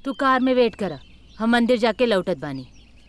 तू कार में वेट करा हम मंदिर जाके लौटत बानी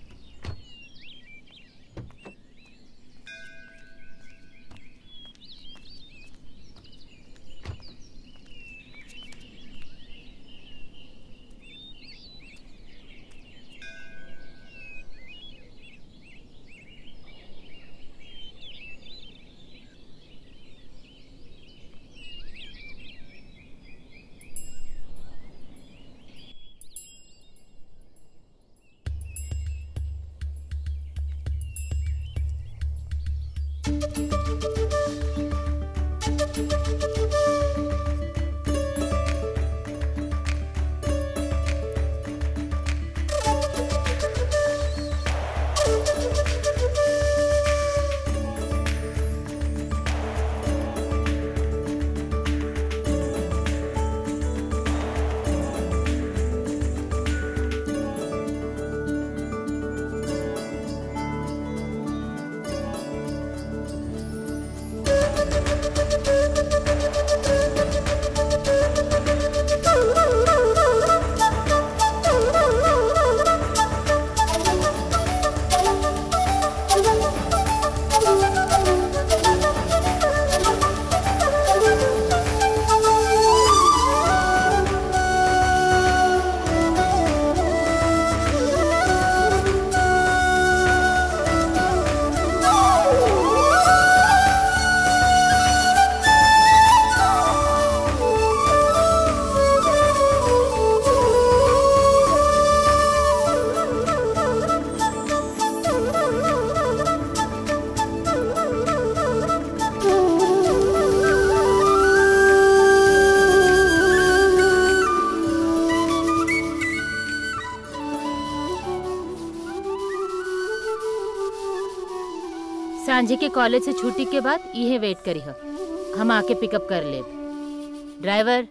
सांझे के कॉलेज से छुट्टी के बाद इहे वेट करी हो हम आके पिकअप कर ले ड्राइवर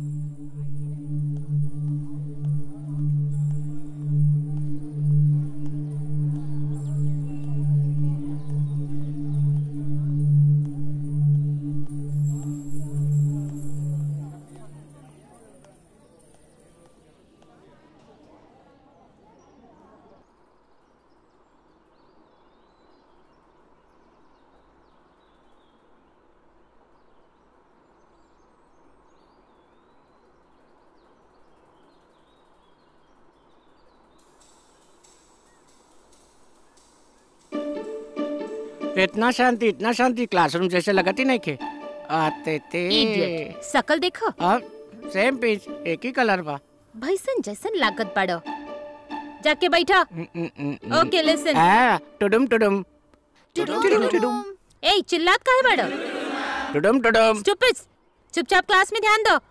इतना शांति इतना शांति क्लासरूम जैसे लगती नहीं खे आते थे इडियट सकल देखो अब सेम पेज एक ही कलर बा भैसन जैसन लागत पड़ो जाके बैठा ओके लिसन आ, टुडुम टुडुम टुडुम टुडुम ए चिल्लात काहे बड़ो टुडुम टुडुम चुप चुपचाप क्लास में ध्यान दो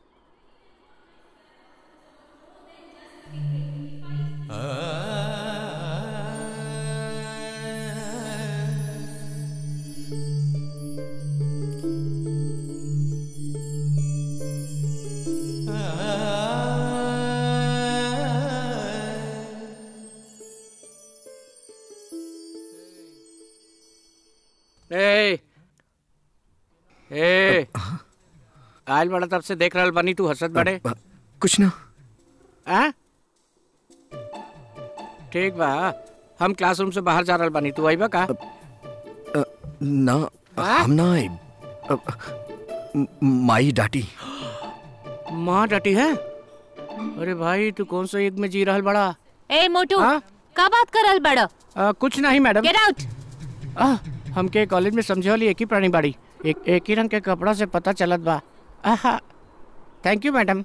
ए ए आयल बड़ा तब से देख रहल बनी तू हंसत बड़े कुछ ना आ? ठीक बा हम क्लासरूम से बाहर जा रहल बानी तू आइबा का अ, ना हम ना आए अ, म- माई डाटी माँ डटी है अरे भाई तू कौन सा युग में जी रहल बड़ा ए मोटू हाँ? का बात करल बड़ो आ, कुछ नहीं मैडम गेट आउट आ, हमके कॉलेज में समझे वाली एक ही प्राणी बाड़ी एक एक ही रंग के कपड़ा से पता चलत बा आहा थैंक यू मैडम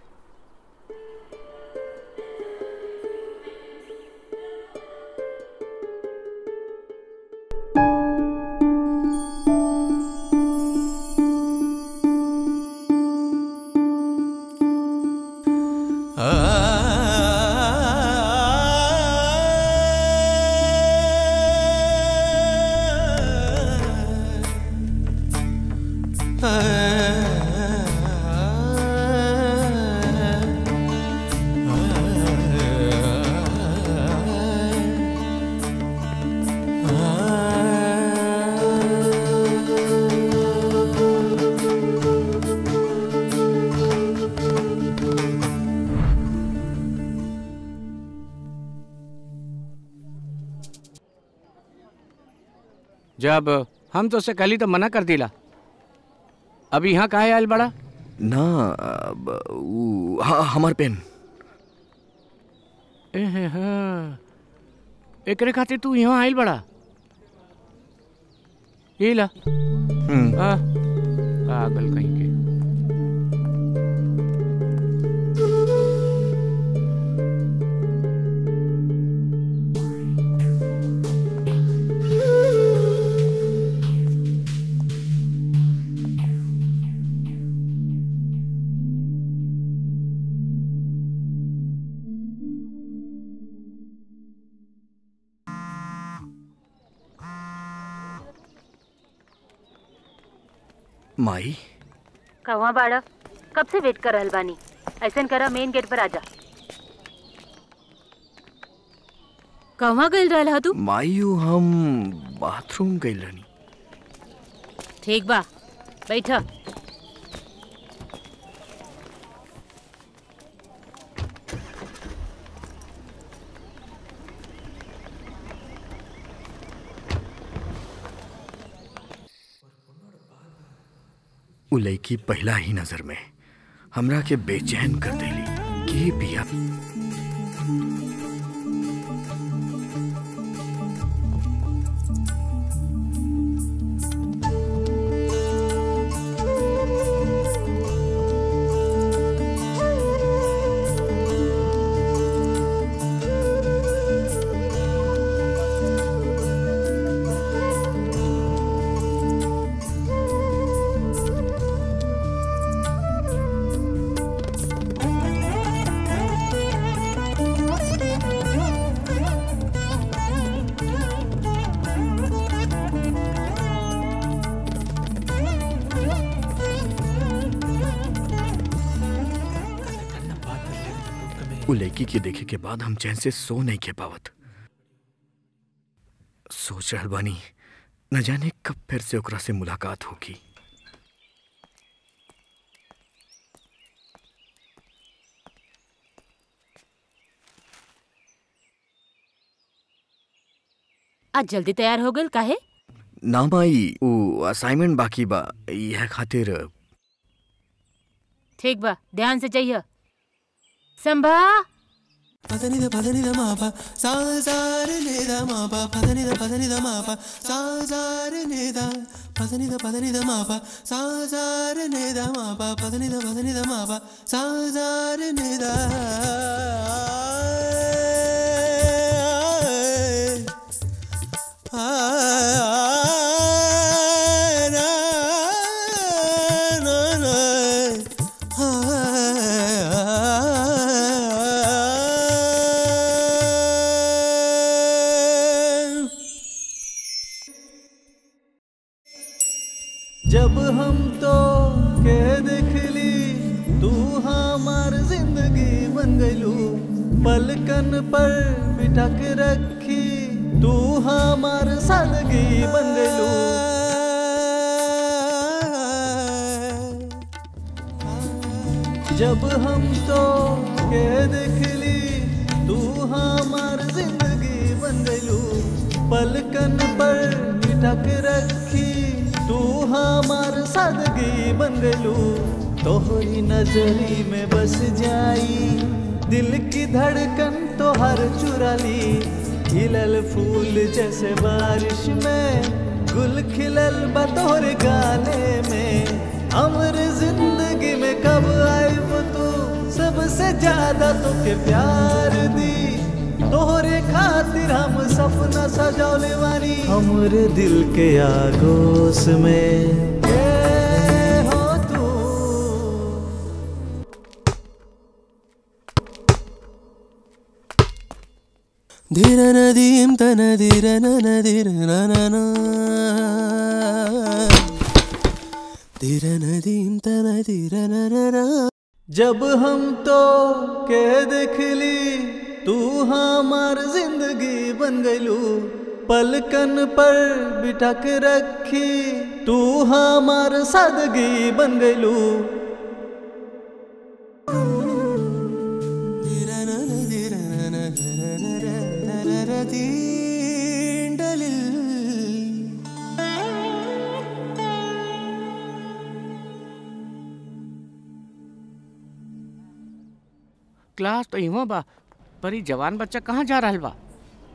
जब हम तो से कल ही तो मना कर दिला अब यहाँ काहे आयल बड़ा ना अब, ऊ, हाँ हमार पेन एहे हाँ। एकरे खातिर तू यहाँ आयल बड़ा ये ला हम्म, हाँ पागल कहीं के माई कहवा बाड़ा कब से वेट कर रहल बानी ऐसन करा मेन गेट पर आजा कहवा गइल रहल हा तू माई ऊ हम बाथरूम गइल रहनी ठीक बा बैठा उ लड़की पहला ही नजर में हमरा के बेचैन कर देली के बिया उ लड़की के देखे के बाद हम चैन से सो नहीं के पावत सोच रहल बानी न जाने कब फिर से ओकरा से मुलाकात होगी आज जल्दी तैयार हो गइल काहे ना माई उ असाइनमेंट बाकी बा यह खातिर ठीक बा ध्यान से जाइए संभा పదనిద పదనిద మాప సాజారి నేద మాప పదనిద పదనిద మాప సాజారి నేద పదనిద పదనిద మాప సాజారి నేద మాప పదనిద పదనిద మాప సాజారి నేద जब हम तो के देखली तू हमार जिंदगी बन गईलू पलकन पर बिठा के रखी तू हमार सादगी बन गईलू जब हम तो के देखली तू हमार जिंदगी बन गईलू पलकन पर बिठक रखी तू हमार सादगी बन गईलू तोहरी नजरी में बस जाई दिल की धड़कन तो हर चुरा ली खिलल फूल जैसे बारिश में गुल खिलल बतौर गाने में अमर जिंदगी में कब आई वो तू सबसे ज्यादा तो के प्यार दी तोहरे खातिर हम सपना सजौले वाली हमरे दिल के आगोश में ये हो तू ധീര നദീം തന ധീര നന ധീര നന ധീര നദീം തന ധീര നന जब हम तो के देखली तू हमार जिंदगी बन गईलू पलकन पर बिठा के रखी तू हमार सादगी बन गईलू തീണ്ടലിൽ क्लास तो इहो बा पर ई जवान बच्चा कहाँ जा रहल बा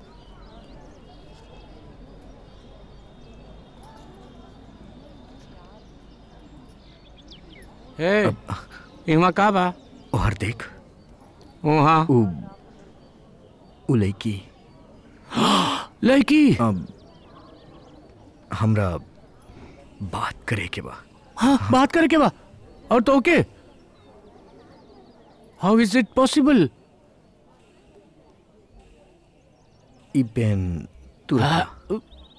हे इहाँ का बा और देख वहाँ उ उ लड़की लड़की अब हमरा बात करे के बा हाँ बात करे के बा और तो okay how is it possible ई पेन तू रखा।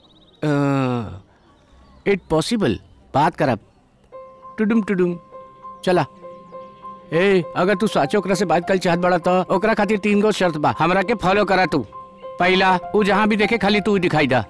इट पॉसिबल बात करब टुडुम टुडुम चला ए अगर तू साचो ओकरा से बात कल चाहत बड़ा तो ओकरा खातिर तीन गो शर्त बा हमरा के फॉलो करा तू पहला ऊ जहाँ भी देखे खाली तू ही दिखाई दा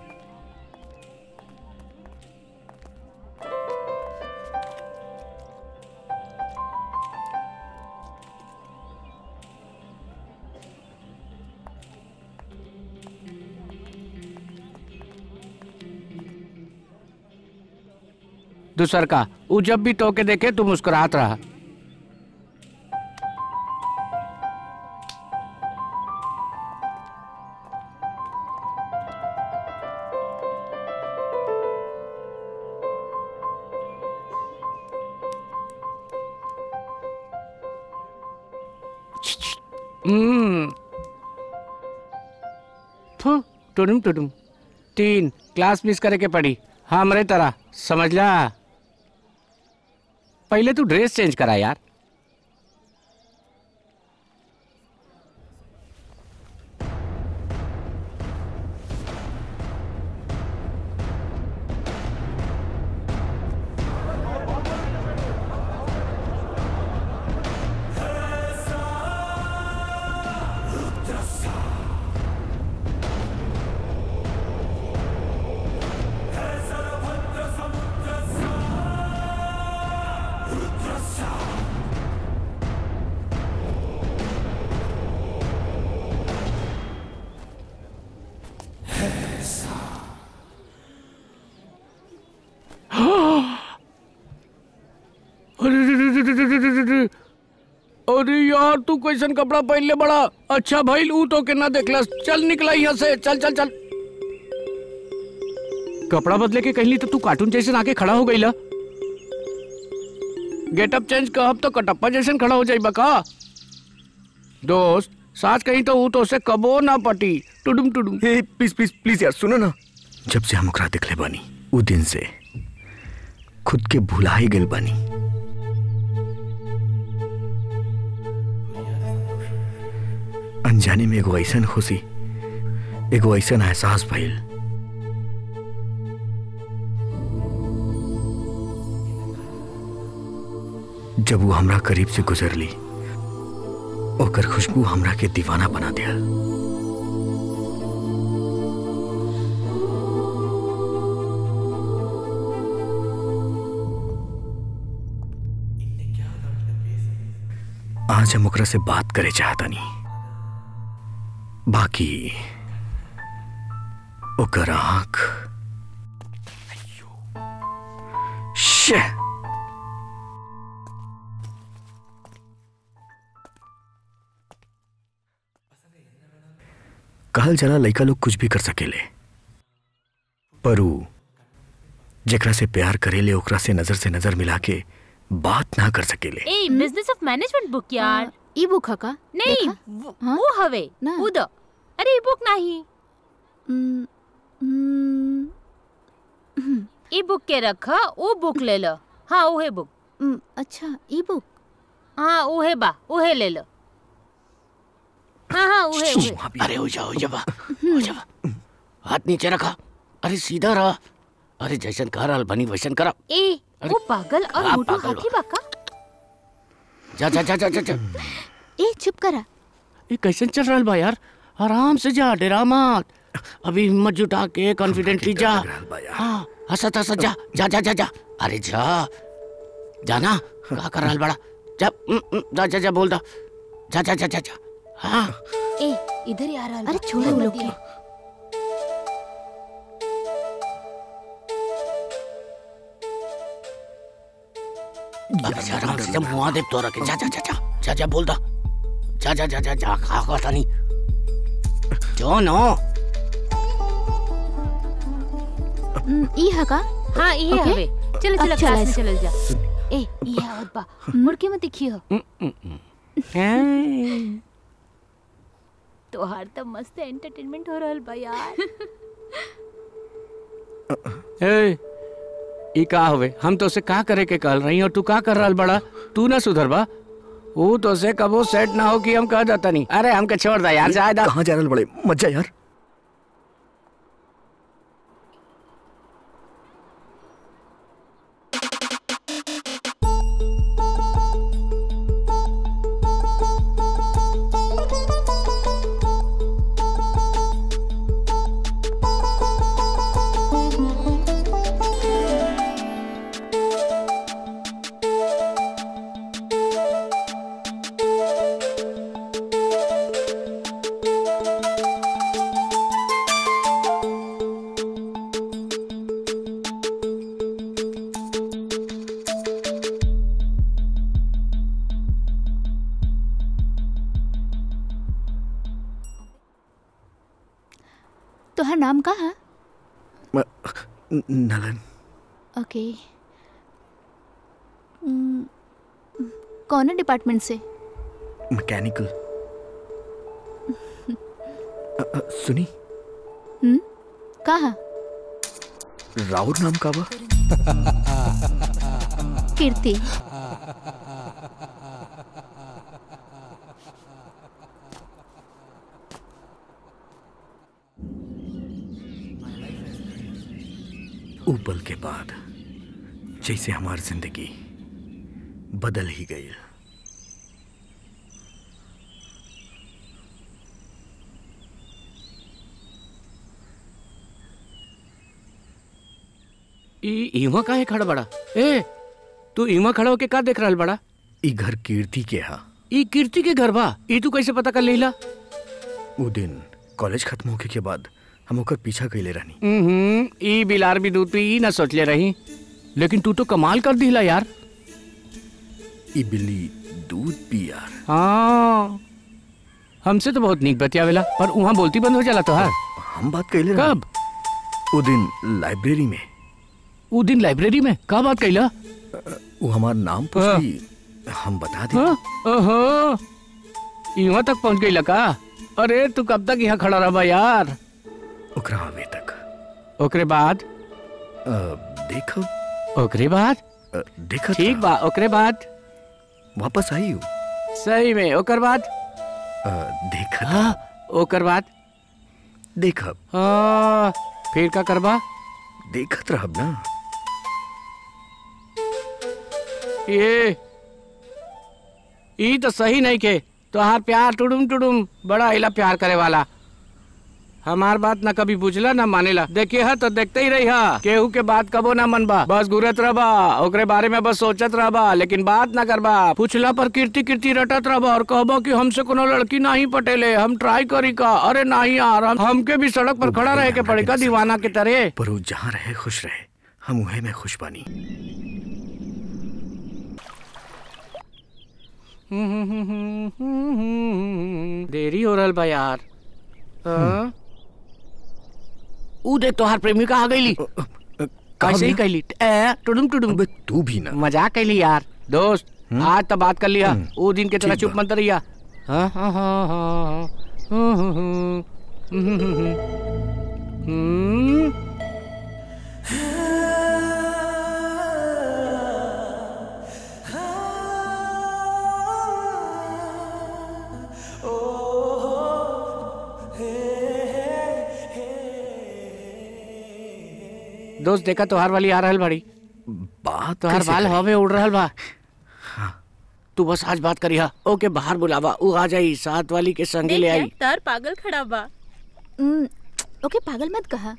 दूसर का ऊ जब भी तो के देखे तू मुस्कुरात रहा हम्म थू टुडुम टुडुम तीन क्लास मिस करे के पड़ी हमरे तरह समझ ला पहले तू ड्रेस चेंज करा यार अरे रे रे रे रे रे रे रे रे। अरे यार तू कैसन कपड़ा पहन ले बड़ा अच्छा भाई ऊ तो के ना देखलस चल निकला यहाँ से चल चल चल कपड़ा बदले के कहली तो तू कार्टून जैसे आके खड़ा हो गईला गेटअप चेंज कहब तो कटप्पा जैसन खड़ा हो जाई का दोस्त साच कहीं तो ऊ तो से कबो ना पटी टुडुम टुडुम हे प्लीज प्लीज प्लीज यार सुनो ना जब से हम ओकरा दिखले बानी उ दिन से खुद के भुला ही गेल बानी अनजाने में एगो ऐसन खुशी एगो ऐसन एहसास भइल जब वो हमरा करीब से गुजरली ओकर खुशबू हमरा के दीवाना बना दिया आज हम ओकरा से बात करे चाहता नहीं बाकी ओकर आंख शे कहल जला लइका लोग कुछ भी कर सकेले पर ऊ जेकरा से प्यार करेले ओकरा से नजर से नजर मिला के बात ना कर सकेले a business of management book यार ई बुक का नहीं देखा? वो हाँ? वो हवे ना। उद अरे ई बुक नहीं हम्म, हम्म, ई बुक के रख वो बुक ले लो हाँ उहे बुक हम्म, अच्छा ई बुक हाँ उहे बा उहे ले लो हाँ हाँ उहे उहे अरे हो जा हो जा बा हो जा बा। हाथ नीचे रखा अरे सीधा रहा अरे जैसन कह रहल बनी वैसन करा ए वो पागल और का मोटू पागल हाथी बा का जा जा जा जा जा, जा। ए चुप करा ये कैसे चल रहा बा यार आराम से जा डेरा मत अभी हिम्मत जुटा के कॉन्फिडेंटली जा लग रहल बा यार। हाँ हंसत हंसत जा जा जा जा जा अरे जा जाना का कर रहल बड़ा जा उम, उम, जा जा जा बोल दो जा जा जा जा जा हाँ ए इधर ही आ रहा अरे छोड़ो उन लोग के अबे जा आराम से जा मुआ दे तो रखे जा जा जा जा जा जा बोल दो जा जा जा जा जा खा खा तानी जो नो हम्म, ई है का हाँ ये Okay. हवे चलो चलो अच्छा, क्लास में let's- चलल जा ए ये आवत बा मुड़ के मत देखियो तोहार तो मस्त एंटरटेनमेंट हो रहल बा यार ए ई का हवे हम तो से का करे के कहल रही और तू का कर रहल बड़ा तू ना सुधर बा वो तो से कबो सेट ना हो कि हम कह जाता नहीं अरे हमके छोड़ दा यार जायदा कहाँ जा रहे बड़े मत जा यार तोहार नाम का है म- न- नलन ओके हम्म, कौन डिपार्टमेंट से मैकेनिकल अ- अ, सुनी हम्म का है राउर नाम का बा कीर्ति ऊ पल के बाद जैसे हमारी जिंदगी बदल ही गई ई इवा काहे खड़ा बड़ा ए तू इवा खड़ा होके का देख रहल बड़ा ई घर कीर्ति के हा ई कीर्ति के घर बा ई तू कैसे पता कर लेला ऊ दिन कॉलेज खत्म होके के बाद हम ओकर पीछा कैले रहनी हम्म ई बिलार भी दूध पी ई ना सोचले रही लेकिन तू तो कमाल कर दिला यार ई बिल्ली दूध पी यार हाँ हमसे तो बहुत नीक बतियावेला पर वहाँ बोलती बंद हो जाला तो हाँ हम बात कैले रहनी। कब ऊ दिन लाइब्रेरी में उ दिन लाइब्रेरी में का बात कैला ऊ हमार नाम पूछली हम बता दी हाँ? ओहो यहाँ तक पहुँच गई का अरे तू कब तक यहाँ खड़ा रहा यार ओकरा आवे तक ओकरे बाद अ, देखो ओकरे बाद अ, देखत ठीक रहा। बा ओकरे बाद वापस आई हूँ सही में ओकर बाद देखत हाँ ओकर बाद देखब हाँ फिर का करबा देखत रहब ना ये ई तो सही नहीं के तोहार प्यार टुडुम टुडुम बड़ा इला प्यार करे वाला हमार बात ना कभी बुझला ना मानेला देखिए हा तो देखते ही रही हा केहू के बात कबो ना मनबा बस घूरत रहबा ओकरे बारे में बस सोचत रहबा लेकिन बात ना करबा पूछला पर कीर्ति कीर्ति रटत रहबा और कहबो कि हमसे कोनो लड़की नहीं पटेले हम ट्राई करी का अरे नहीं यार हम हमके भी सड़क पर खड़ा रहे के पड़ेगा दीवाना के तरह पर ऊ जहाँ रहे खुश रहे हम उहे में खुश बानी देरी हो रहल बा यार हाँ? ऊ देख तोहार प्रेमिका आ गईली कैसे ही कहली ए टुडुम टुडुम अबे तू भी ना मजाक कैली यार दोस्त आज तो बात कर लिया वो दिन के तरह ठीक चुप बा। मत रहिया हाँ हाँ हाँ हाँ हाँ हम्म, हम्म, हम्म, हम्म, हम्म, हम्म। दोस्त देखा तोहार वाली आ रहल बड़ी बात तोहार कैसे बाल करी? हवा में उड़ रहल बा तू बस आज बात करिया ओके बाहर बुलावा ऊ आ जाई साथ वाली के संगे ले आई तार पागल खड़ा बा हम्म, ओके पागल मत कहा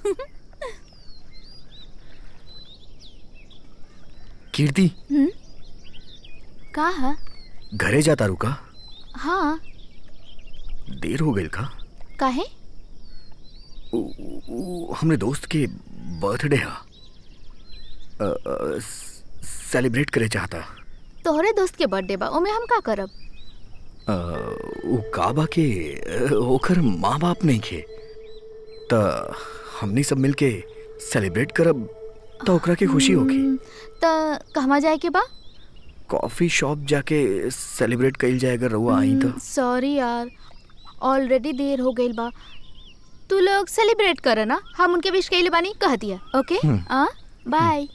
कीर्ति हम्म का है घरे जाता रुका हाँ देर हो गई का काहे ऊ- ऊ- हमरे दोस्त के बर्थडे हा अ, अ, सेलिब्रेट करे चाहता तोहरे दोस्त के बर्थडे बा ओमे हम का करब अ, उ काबा के अ, ओकर माँ बाप नहीं खे त हमनी सब मिलके सेलिब्रेट करब त ओकरा के खुशी होगी त कहवा जाए के बा कॉफी शॉप जाके सेलिब्रेट कइल जाए अगर रउआ आई त सॉरी यार ऑलरेडी देर हो गई बा तू लोग सेलिब्रेट कर ना हम उनके विश कइले बानी कह दिया ओके हम्म। आ बाय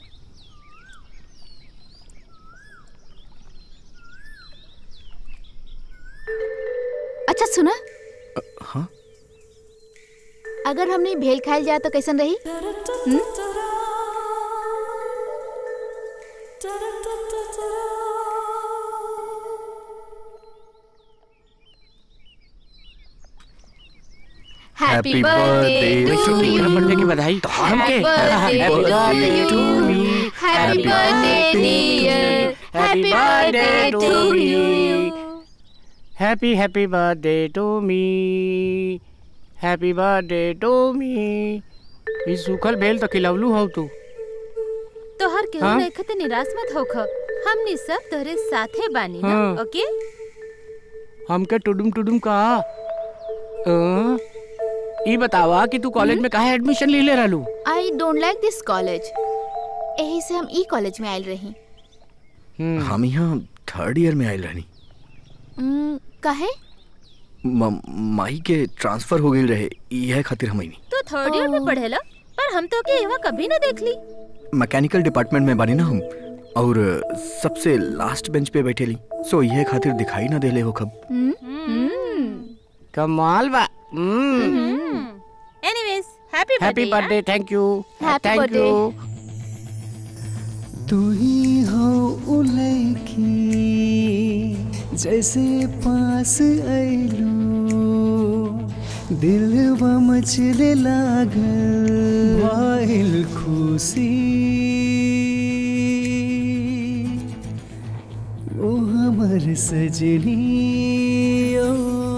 अच्छा सुना हाँ अगर हमने भेल खाइल जाए तो कैसन रही हम्म? Happy Happy birthday birthday to to you. you. Birthday की बधाई Happy birthday Happy to birthday you. to me. Happy birthday dear. Happy birthday to you. Happy happy birthday to me happy birthday to me ई सूखल भेल तो खिलवलू हो तू तोहर केहू हाँ? नहीं खते निराश मत होख हमनी सब तोहरे साथे बानी ना हाँ। ओके हमके टुडुम टुडुम कहा अ, ई बतावा कि तू कॉलेज में काहे एडमिशन ले ले रहलू I don't like this college यही से हम ई कॉलेज में आयल रही हम्म, हम यहाँ थर्ड ईयर में आयल रहनी हम्म, काहे म- माई के ट्रांसफर हो गई रहे यह खातिर हम नहीं तू थर्ड ईयर में पढ़ेला पर हम तो के यहाँ कभी ना देख ली मैकेनिकल डिपार्टमेंट में बानी ना हम और सबसे लास्ट बेंच पे बैठे ली सो यह खातिर दिखाई ना देले हो कब हम्म, हम्म। कमाल बा anyways happy happy birthday birthday thank you Happy thank birthday. You तू ही हो उलैकी जैसे पास ऐलू दिल मचले लागल वाइल खुशी ओ हमर सजनी ओ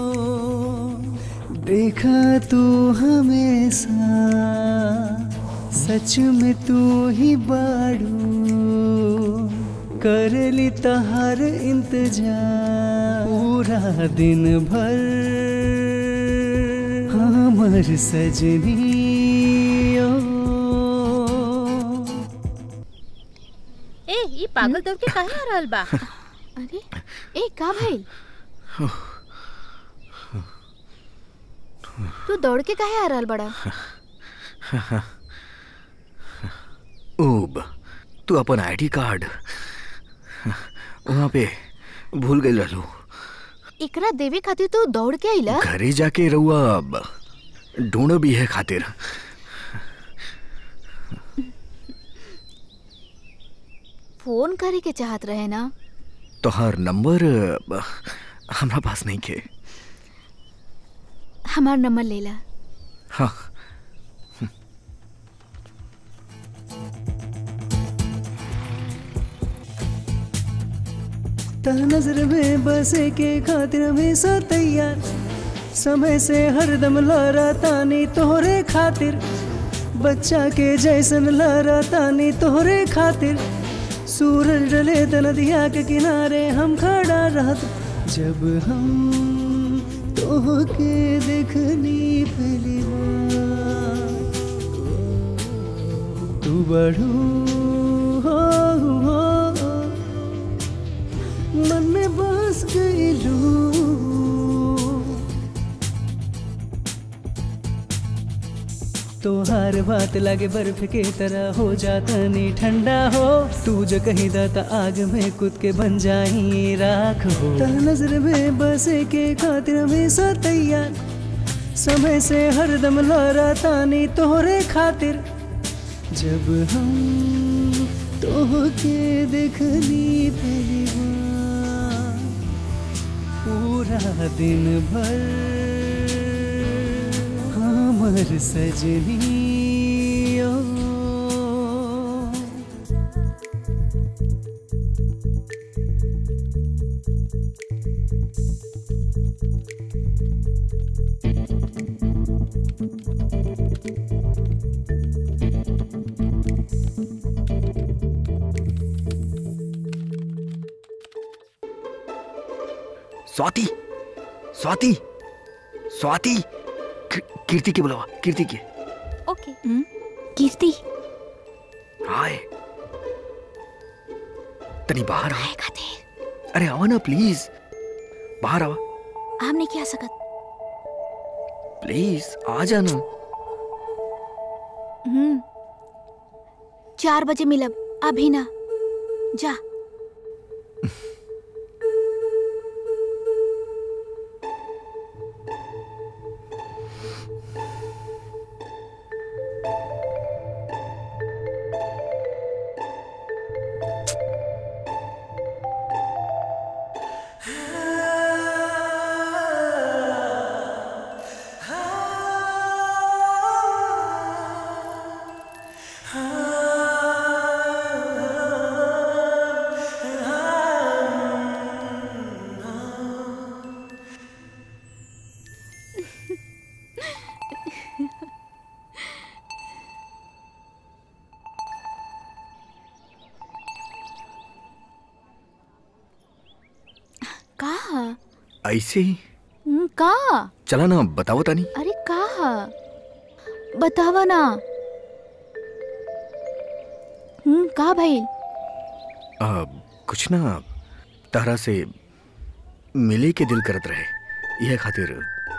देखा तू हमेशा सच में तू ही बाड़ू करली तहार इंतजार पूरा दिन भर हमर सजनी ओ ए ई पागल दौड़ के काहे आ रहल बा अरे ए का भइल तू दौड़ के काहे आ रहल बड़ा ओब तू अपन आईडी कार्ड वहाँ पे भूल गई रहलू एकरा देवे खातिर तू दौड़ के आइला घरे जाके रहुआ अब ढूंढ भी है खातिर फोन करे के चाहत रहे ना तोहार नंबर अ, हमरा पास नहीं के हमार नंबर लेला हाँ ता नजर में बसे के खातिर हमेशा तैयार समय से हरदम लहरा तानी तोहरे खातिर बच्चा के जैसन लहरा तानी तोहरे खातिर सूरज डले त नदिया के किनारे हम खड़ा रहत जब हम तोहके देखनी पहली बार तू बढ़ू हो, हो, मन में बस गईलू तोहार बात लागे बर्फ के तरह हो जाता नी ठंडा हो तू जो कहीं दाता आग में कूद के बन जाई राख हो ता नजर में बसे के खातिर हमेशा तैयार समय से हरदम लहरा तानी तोहरे खातिर जब हम तोहके देखनी पहली बार पूरा दिन भर हमर सजनी ओ स्वाति स्वाति स्वाति की- कीर्ति के बुलावा कीर्ति के ओके कीर्ति हाय तनी बाहर आ आएगा देर अरे आओ ना प्लीज बाहर आओ हम नहीं किया सकत प्लीज आ जाना हम्म चार बजे मिलब अभी ना जा कहा ऐसे ही हम्म, कहा चला ना बताओ तानी अरे कहा बतावा ना हम्म का भाई आ, कुछ ना तारा से मिले के दिल करत रहे यह खातिर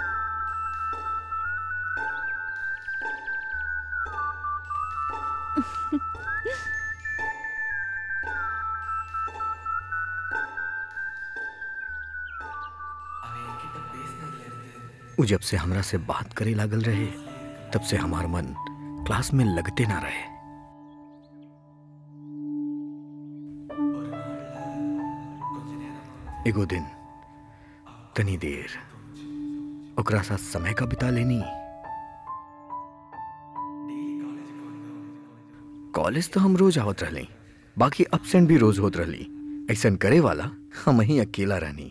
उ जब से हमरा से बात करे लागल रहे तब से हमार मन क्लास में लगते ना रहे एगो दिन तनी देर ओकरा साथ समय का बिता लेनी कॉलेज तो हम रोज आवत रहली बाकी अपसेंट भी रोज होत रहली ऐसन करे वाला हम ही अकेला रहनी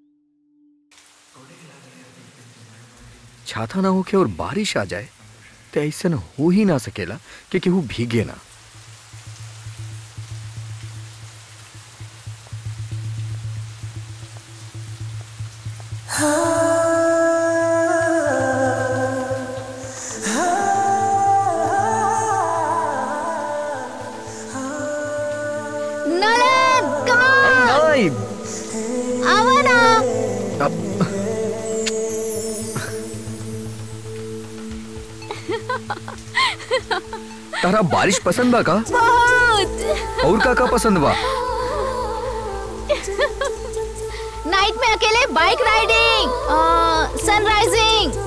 छाता ना होके और बारिश आ जाए तो ऐसन हो ही ना सकेला कि केहू भीगे ना नलन कम नहीं, आवा ना अब तारा बारिश पसंद बा का बहुत और का का पसंद बा नाइट में अकेले बाइक राइडिंग सनराइजिंग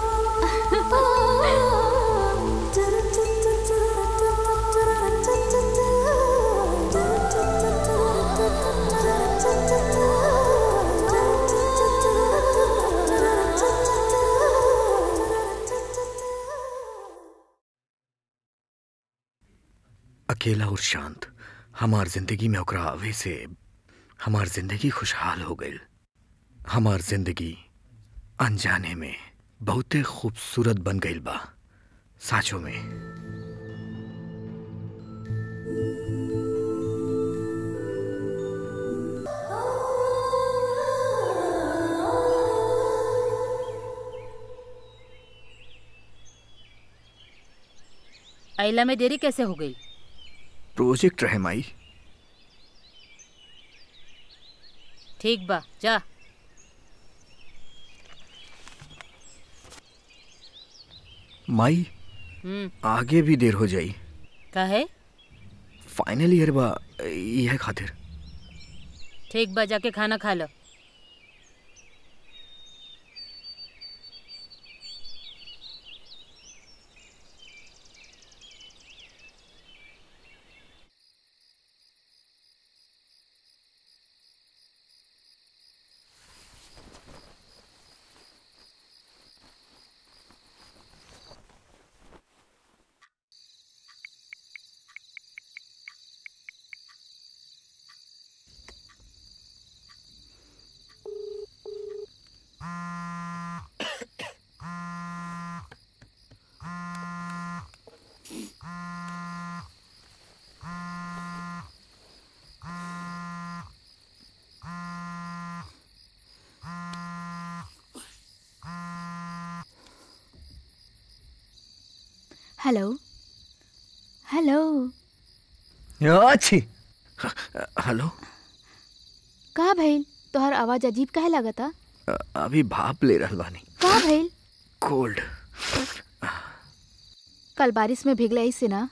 अकेला और शांत हमार जिंदगी में ओकरा आवे से हमार जिंदगी खुशहाल हो गई हमार जिंदगी अनजाने में बहुते खूबसूरत बन गई बा साचो में अइला में देरी कैसे हो गई प्रोजेक्ट रहे माई ठीक बा जा माई हम्म आगे भी देर हो जाई काहे फाइनल ईयर बा यह खातिर ठीक बा जाके खाना खा लो हेलो हेलो अच्छी हेलो का भइल तोहर आवाज अजीब काहे लागता अ- अभी भाप ले रहल बानी का भइल कोल्ड कल बारिश में भीगले ऐसे ना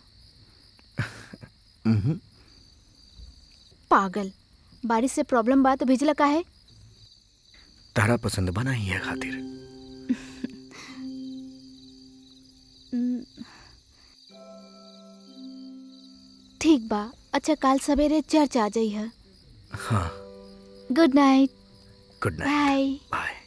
पागल बारिश से प्रॉब्लम बा तो भिजला काहे तारा पसंद बना ही है खातिर हम्म, ठीक बा अच्छा कल सवेरे चर्च आ जाई है हाँ good night good night bye bye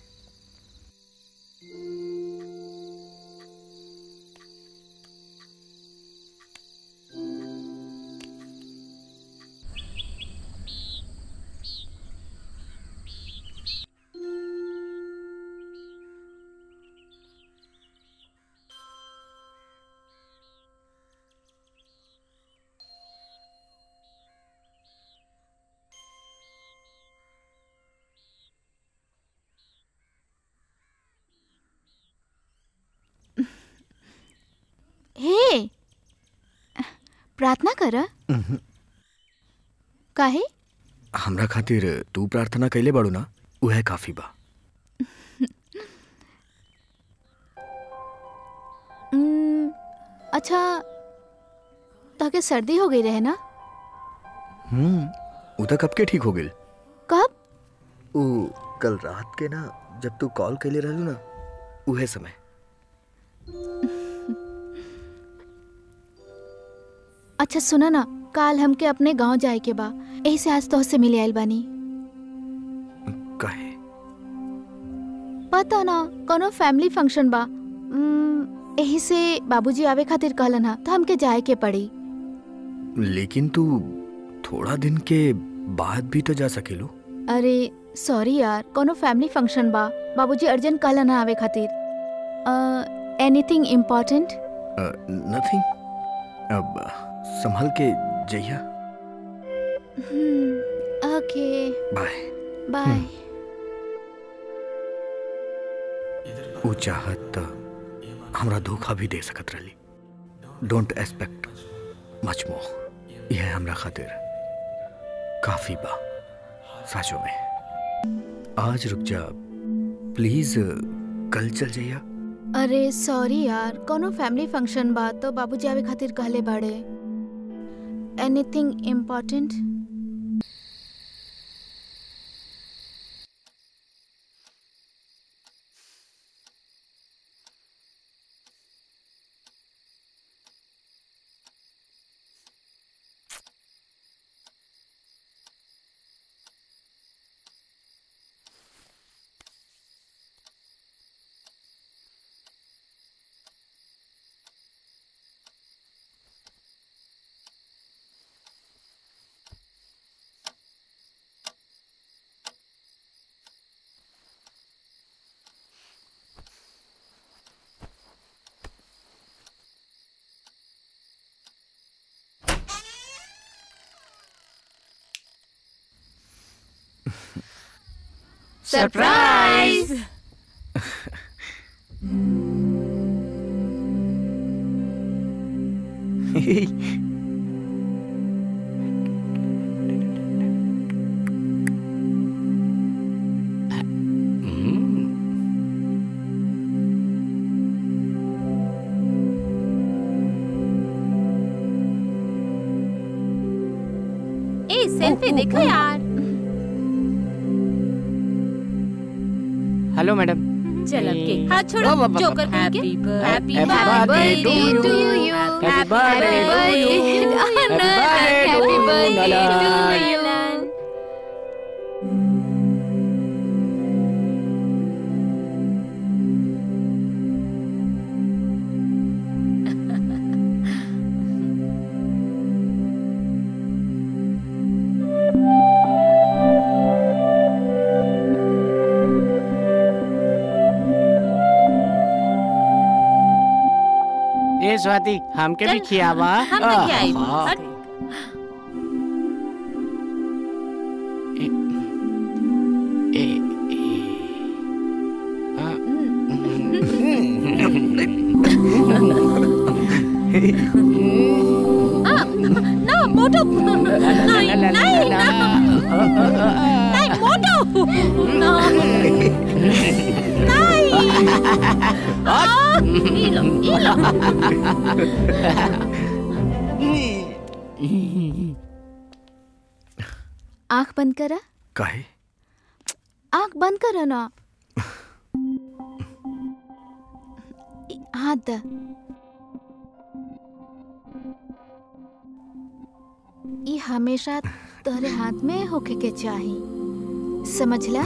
हे प्रार्थना कर काहे हमरा खातिर तू प्रार्थना कैले बाड़ू ना उहे काफी बा हम्म, अच्छा ताके सर्दी हो गई रहे ना हम्म उ त कब के ठीक हो गेल कब उ कल रात के ना जब तू कॉल कैले रहलू ना उहे समय अच्छा सुना ना काल हमके अपने गांव जाए के बा यही से आज तोहसे मिले आइल बानी कहे पता ना कोनो फैमिली फंक्शन बा हम्म, यही से बाबूजी आवे खातिर कहलन हा तो हमके जाए के पड़ी लेकिन तू थोड़ा दिन के बाद भी तो जा सकेलू अरे सॉरी यार कोनो फैमिली फंक्शन बा बाबूजी अर्जेंट कहलन हा आवे खातिर एनीथिंग इम्पोर्टेंट नथिंग अब संभल के जइया ओके बाय बाय उ चाहत त हमरा धोखा भी दे सकत रहली डोंट एक्सपेक्ट मच मोर यह हमरा खातिर काफी बा साचो में आज रुक जा प्लीज कल चल जाइया अरे सॉरी यार कोनो फैमिली फंक्शन बा तो बाबूजी आवे खातिर कहले बाड़े anything important surprise a selfie देखो यार हेलो मैडम चल अब केक हाथ छोड़ो वाह, वाह, वाह, जोकर वाह। Happy happy Happy birthday to you. Happy birthday to you. Happy birthday to Nalan. ए स्वाति हमके भी चल, खियावा हम तो क्या आई आहा। हट ए, ए, आ, नहीं नहीं नहीं मोटू नहीं ये लो ये लो आंख बंद करा काहे आंख बंद करा ना इ- हाथ द ये हमेशा तोहरे हाथ में होके के चाही समझला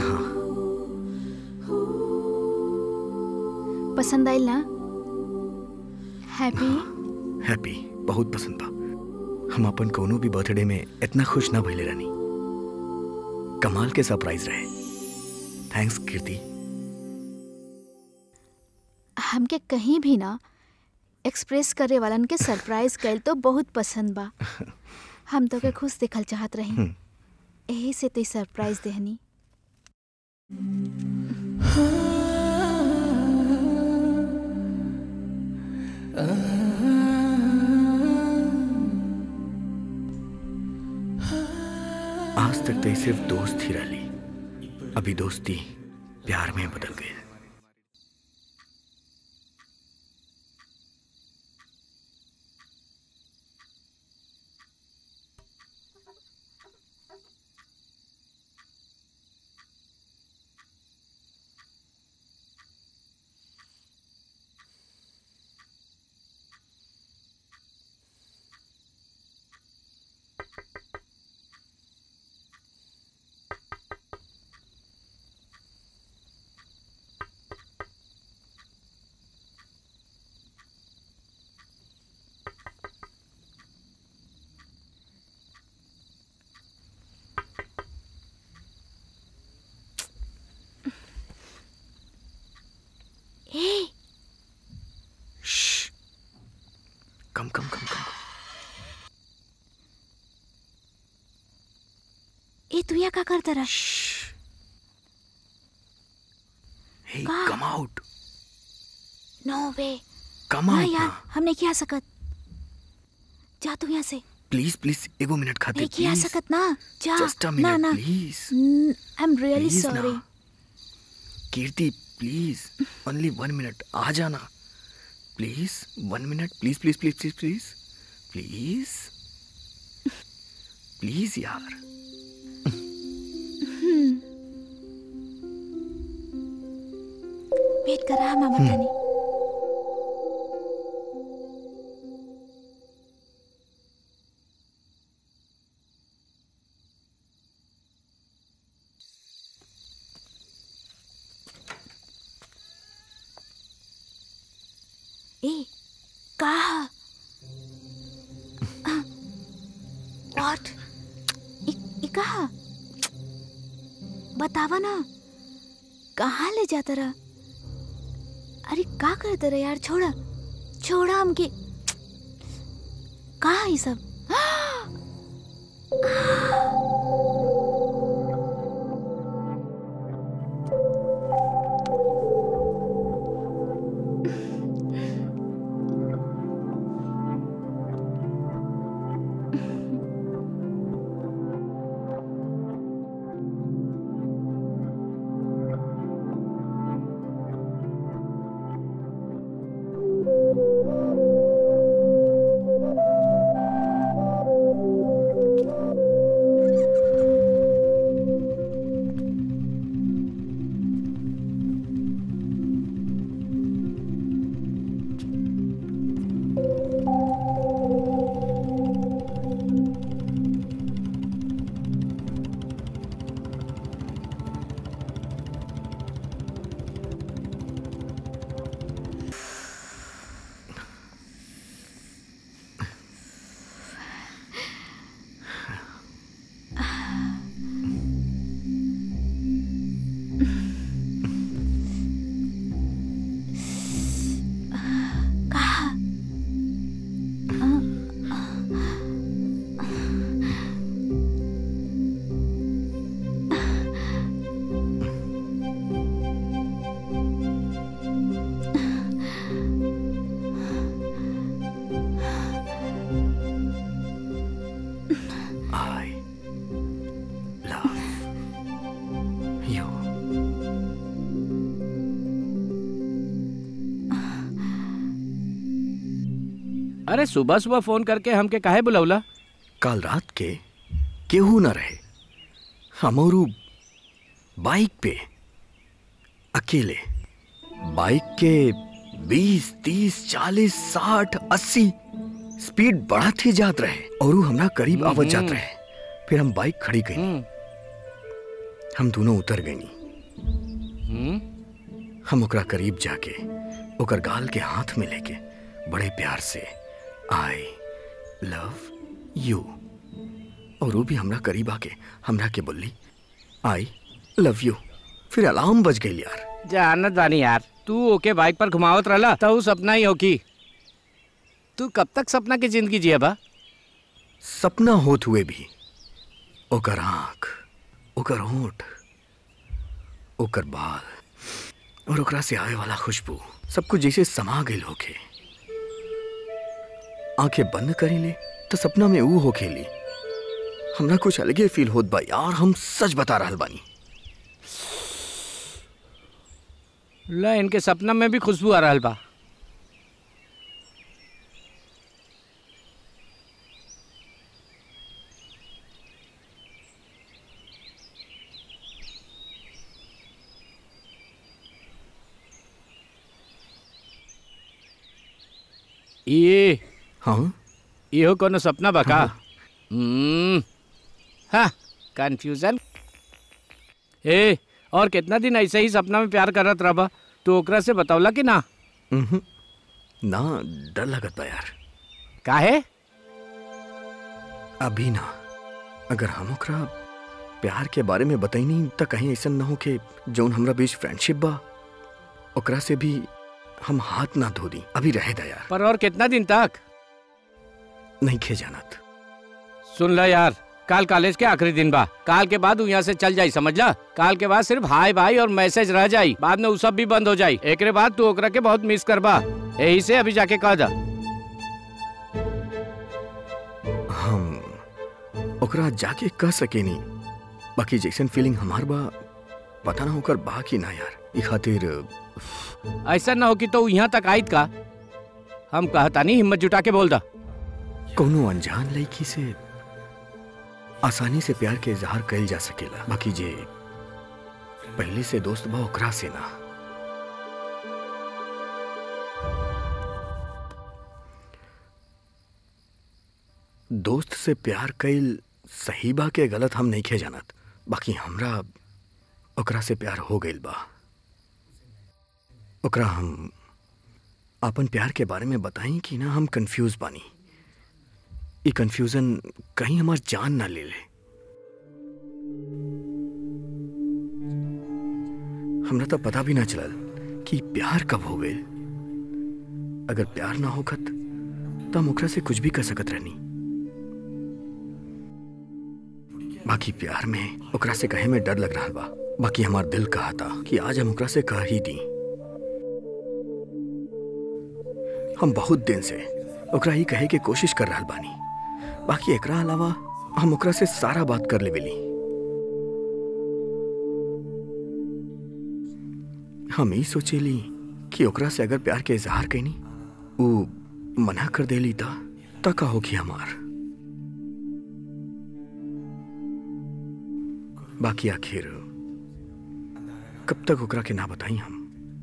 पसंद आइल ना हैप्पी हैप्पी बहुत पसंद बा हम अपन कोनो भी बर्थडे में इतना खुश ना भइले रहनी कमाल के सरप्राइज रहे थैंक्स कीर्ति हमके कहीं भी ना एक्सप्रेस करे वालन के सरप्राइज कैल तो बहुत पसंद बा हम तो के खुश देखल चाहत रही हम्म। यही से ते सरप्राइज देहनी आज तक तो ये सिर्फ दोस्त ही रही अभी दोस्ती प्यार में बदल गई ए श्श। कम कम कम कम ए तू यहाँ का करता रहा हे का? कम आउट नो वे कम ना आउट यार हम नहीं किया सकत जा तू यहाँ से प्लीज प्लीज एगो मिनट खातिर नहीं किया प्लीज सकत ना जा जस्ट अ ना मिनट ना please I am really Please sorry ना। Kirti please only one minute आ जाना please one minute please please please please please please please यार वेट कर रहा मामा तनी ए कहा व्हाट ई कहा बतावा ना कहाँ ले जाता रहा अरे का करते रहे यार छोड़ा छोड़ा हमके कहा ये सब अरे सुबह सुबह फोन करके हमके काहे बुलौला काल रात के केहू न रहे हमरू बाइक पे अकेले बाइक के बीस तीस चालीस साठ अस्सी स्पीड बढ़त ही जात रहे और ऊ हमरा करीब आवत जात रहे फिर हम बाइक खड़ी कई हम्म, हम दोनों उतर गईनी हम्म, हम ओकरा करीब जाके ओकर गाल के हाथ में लेके बड़े प्यार से आई लव यू और वो भी हमरा करीब आके हमरा के बोली आई लव यू फिर अलार्म बज गई यार जानत बानी यार तू ओके बाइक पर घुमावत रहला तो ऊ सपना ही होकी तू कब तक सपना की जिंदगी जिया बा सपना होत हुए भी ओकर आंख ओकर होंठ ओकर बाल और ओकरा से आवे वाला खुशबू सब कुछ जैसे समा गई होके आंखें बंद करी ले तो सपना में ऊ हो खेली हमरा कुछ अलगे फील होत बा यार हम सच बता रहल बानी ला इनके सपना में भी खुशबू आ रहल बा ये हाँ इहो कोनो सपना बा का हम्म हाँ कंफ्यूजन ए और कितना दिन ऐसे ही सपना में प्यार करत रहबा तू ओकरा से बतौला कि ना उहुं। ना डर लगत बा यार काहे अभी ना अगर हम ओकरा प्यार के बारे में बताई तो कहीं ऐसा ना हो कि जौन हमरा बीच फ्रेंडशिप बा ओकरा से भी हम हाथ ना धो दी अभी रहे दा यार पर और कितना दिन तक नहीं खे जानत सुन ला यार काल कॉलेज के आखिरी दिन बा काल के बाद उ यहाँ से चल जाई समझ ला काल के बाद सिर्फ हाय भाई और मैसेज रह जाई बाद में उ सब भी बंद हो जाई एकरे बाद तू ओकरा के बहुत मिस करबा यही से अभी जाके कह दा हम ओकरा जाके कह सके नहीं बाकी जैसन फीलिंग हमार बा पता ना होकर बा कि ना यार ई खातिर ऐसा ना हो कि तो उ यहाँ तक आयत का हम कहता नहीं हिम्मत जुटा के बोल दा कोनो अनजान लड़की से आसानी से प्यार के इजहार कइल जा सकेला बाकी जे पहले से दोस्त बा ओकरा से ना दोस्त से प्यार कइल सही बा के गलत हम नहीं खे जानत बाकी हमरा ओकरा से प्यार हो गइल बा ओकरा हम अपन प्यार के बारे में बताई कि ना हम कंफ्यूज बानी ये कंफ्यूजन कहीं हमार जान ना ले ले हमरा तो पता भी ना चलल कि प्यार कब हो गए अगर प्यार ना होखत तो हम ओकरा से कुछ भी कर सकत रहनी बाकी प्यार में ओकरा से कहे में डर लग रहा बा बाकी हमार दिल कहा था कि आज हम ओकरा से कह ही दी हम बहुत दिन से ओकरा ही कहे के कोशिश कर रहा बानी बाकी एकरा अलावा हम ओकरा से सारा बात कर लेवेली हम ही सोचेली कि ओकरा से अगर प्यार के इजहार कैनी ऊ मना कर देली था त का होगी हमार बाकी आखिर कब तक ओकरा के ना बताई हम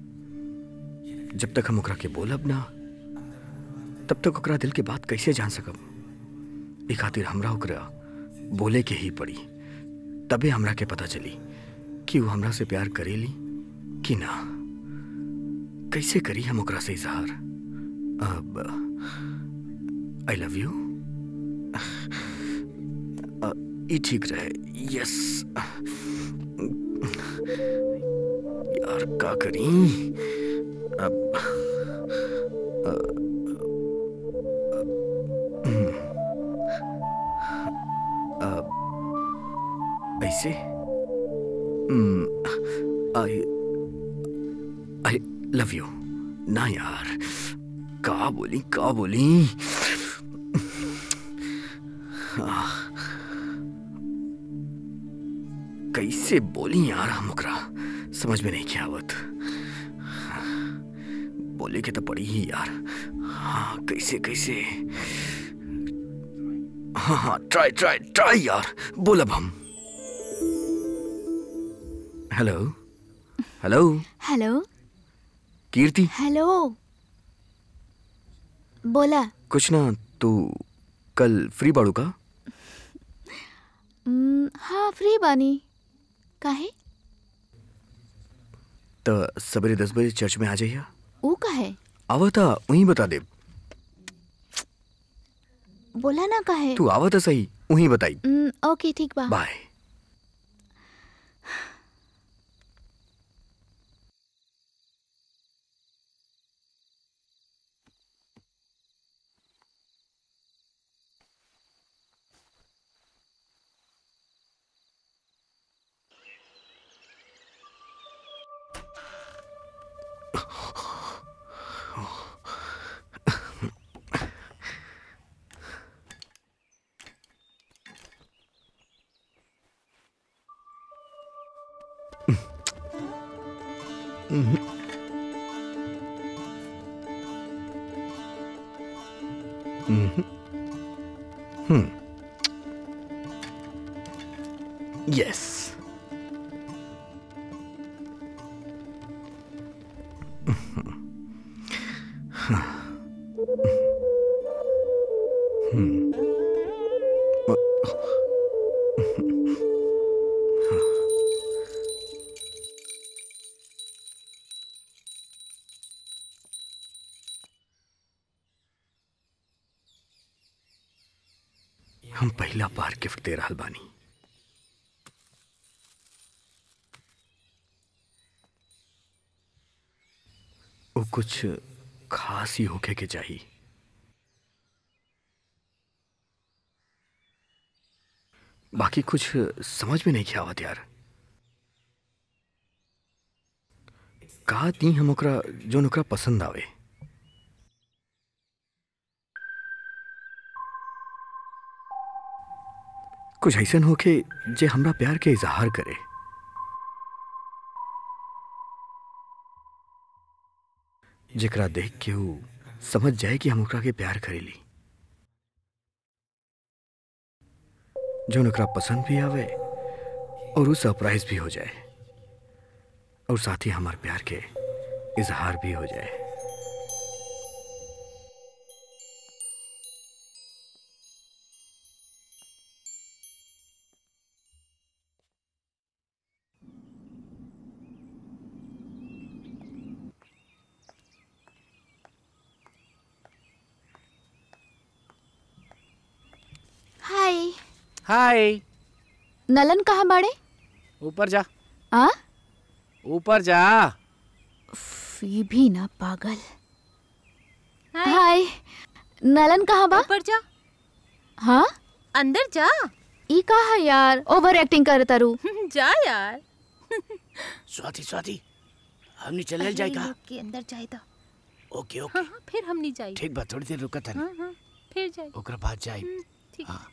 जब तक हम ओकरा के बोलब ना तब तक ओकरा दिल के बात कैसे जान सकब ई खातिर हमरा ओकरा बोले के ही पड़ी तबे हमरा के पता चली कि वो हमरा से प्यार करेली कि ना कैसे करी हम ओकरा से इजहार अब आई लव यू ई ठीक रहे यस यार का करी अब ऐसे आई आई लव यू ना यार का बोली का बोली आह, कैसे बोली यार हम ओकरा समझ में नहीं क्या आवत बोले के तो पड़ी ही यार हाँ कैसे कैसे हाँ हाँ ट्राई ट्राई ट्राई यार बोल अब हम hello hello hello Kirti hello बोला कुछ ना तू कल फ्री बाड़ू का हम्म, हाँ फ्री बानी काहे तो सवेरे दस बजे चर्च में आ जाइए ऊ काहे आवता वहीं बता दे बोला ना काहे तू आवता सही वहीं बताई हम्म, ओके ठीक बा बाय यस हम पहला बार गिफ्ट दे रहल बानी वो कुछ खास ही होके के चाहिए बाकी कुछ समझ में नहीं आवत यार का दी हम ओकरा जो ओकरा पसंद आवे कुछ ऐसन होके जे हमरा प्यार के इजहार करे जेकरा देख के वो समझ जाए कि हम ओकरा के प्यार करेली जो ओकरा पसंद भी आवे और वो सरप्राइज भी हो जाए और साथ ही हमारे प्यार के इजहार भी हो जाए हाय हाय नलन कहाँ बाड़े ऊपर जा आ ऊपर जा फी भी ना पागल हाय नलन कहाँ बा ऊपर जा हाँ अंदर जा ई कहा यार ओवर एक्टिंग कर तारू जा यार स्वाति स्वाति हमनी चलल जाए का के अंदर जाए तो ओके ओके हाँ हाँ फिर हम नहीं जाए ठीक बा थोड़ी देर रुका था हाँ हाँ फिर जाए ओकरा बाद जाए ठीक हाँ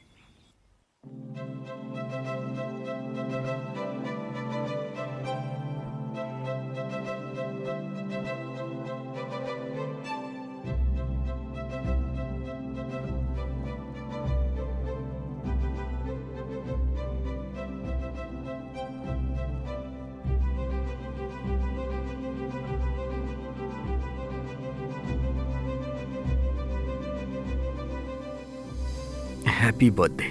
happy birthday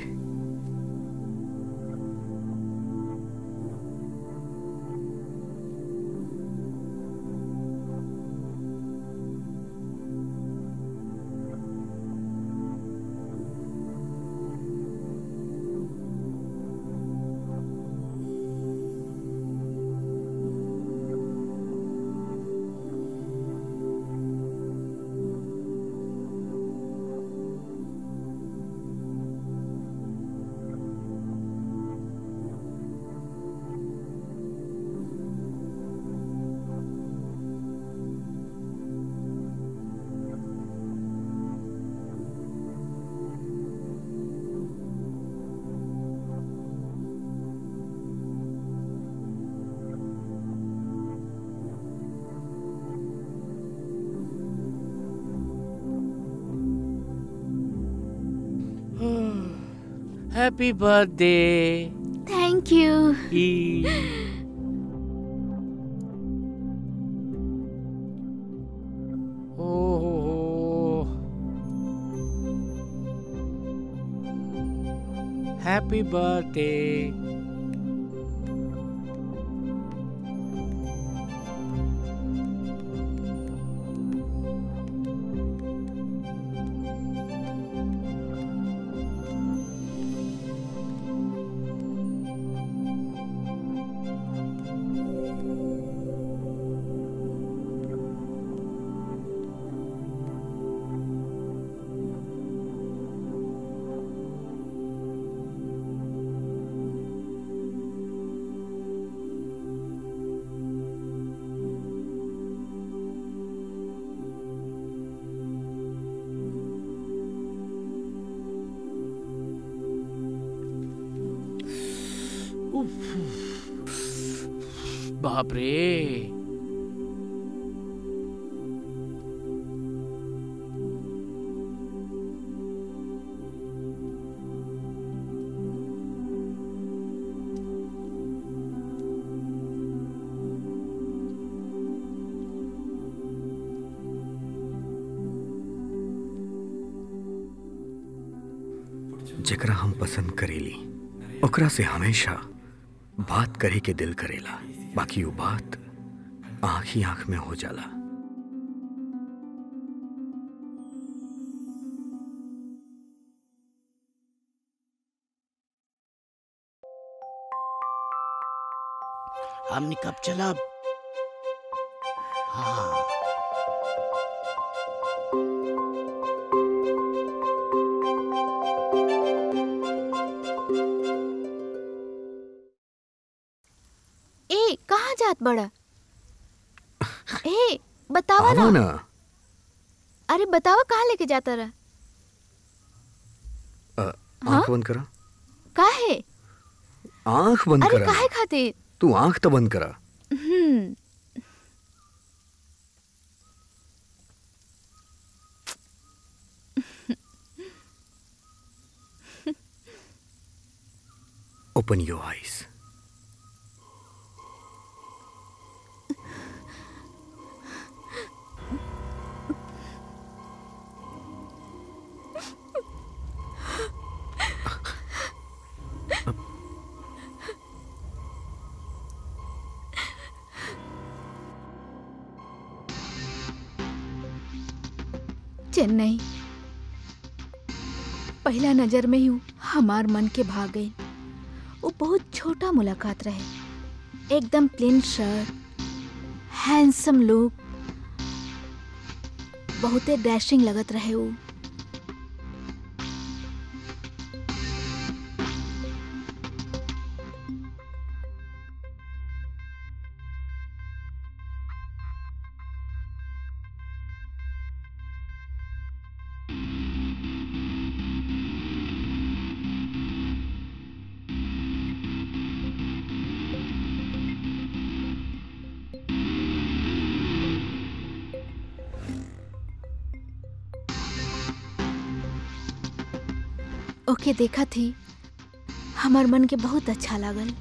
happy birthday thank you happy birthday बाप रे जेकरा हम पसंद करेली ओकरा से हमेशा बात करे के दिल करेला बाकी वो बात आंख ही आंख में हो जाला हमने कब चला हाँ ए कहाँ जात बड़ा ए बतावा आवा ना ना अरे बतावा कहाँ लेके जाता रहा अ, आंख बंद करा काहे आंख बंद अरे करा काहे खातिर तू आंख तो बंद करा हम्म ओपन योर आईज चेन्नई पहला नजर में ही हमार मन के भाग गई वो बहुत छोटा मुलाकात रहे एकदम प्लेन शर्ट हैंडसम लुक बहुते डैशिंग लगत रहे वो ओके देखा थी हमार मन के बहुत अच्छा लागल